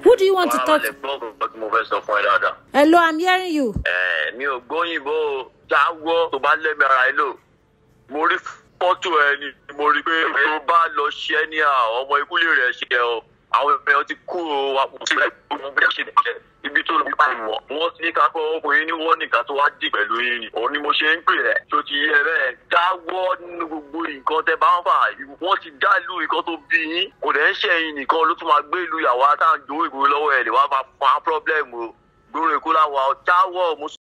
Who do you want to talk Farabalẹ̀ to? gbọ́ nǹkan tí mo fẹ́ sọ fún ẹ dáadáa. Hello, I'm hearing you. Ẹ, mi ò gbóyìnbó o. jáwọ́ tó bá lẹ́mí ara ẹ lò mo rí fọ́tò ẹ ni mo rí pé tó bá lọ ṣe ẹ́ ní àwọn ọmọ ìkúlé rẹ̀ ṣe ẹ o àwọn èèyàn ti kú o wà kò sí ẹ gbogbo bí ẹ ṣe nìkẹ́ ibi tó lọ bá wọ̀ wọ́n ti ní ká pé ọkùnrin ní wọ́n nìkan tó wá dì pẹ̀lú yín ni òun ni mo ṣe ń pè ẹ́ tó ti yẹ bẹ́ẹ̀ jáwọ́ nínú gbogbo nǹkan tẹ bá ń fà wọ́n ti dá ìlú nǹkan tó bí yín kò dẹ̀ ń ṣẹ̀yìn nìkan ló tún máa gbé ìlú ìyàwó àtàǹdó ìgboro lọ́wọ́ ẹ̀ lè wá máa fa pọ́blẹ́mù o gbòòrò èkó láwa jáwọ́ mo